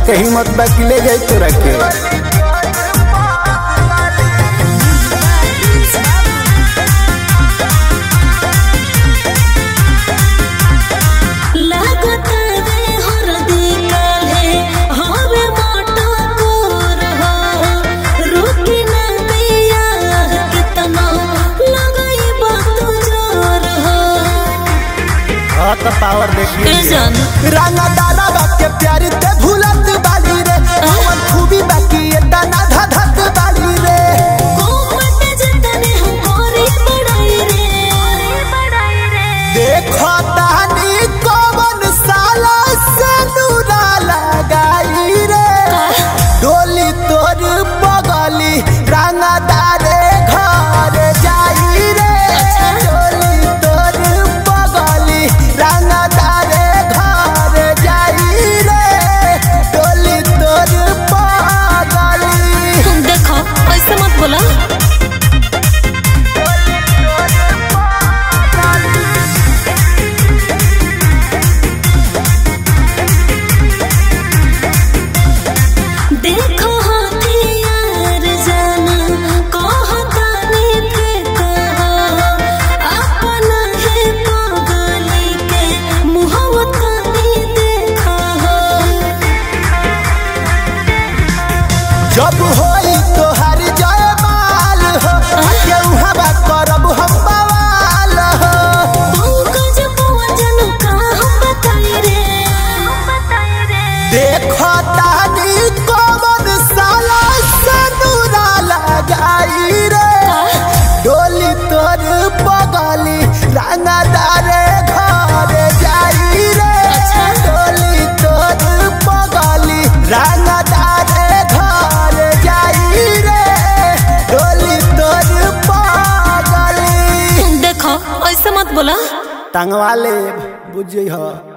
के हिम्मत बाकी ले जाए तोरा के लागत रे हरदी काले हवे मोटा कोर हो रुकी ना दिया कितना लगाई बात जोर हो हाँ तो पावर ए देखिए जान राना दाना बाके प्यारी ते भूलत बाली रे हमर खूबी बाकी ये दाना धधत बाली रे कोमट जतने हम कोरी बड़ाई रे बड़ाई रे देखो तानी कौन साला से नूरा लगाई रे डोली तोर बगली राना दारे घर जाई रे डोली तोर बगली राना दारे घर जाई रे डोली तोर बगली देखो ऐसे मत बोला देखो हथियार जाना कहतानी थे कहो अपना है पागली के मुहवतानी देखो जब होई तोहर जयमाल हो केहू हवा करब हम बवाल हो पंकज पवन का हम बताई रे बताई रे देखो तानी कौन साला सनुरा लगाई रे डोली तोर बगली रंगदारे घर जाई रे डोली तोर बगली रंगदारे घर जाई रे डोली तोर बगली देखो ऐसे मत बोला टंगवा ले बुझ हो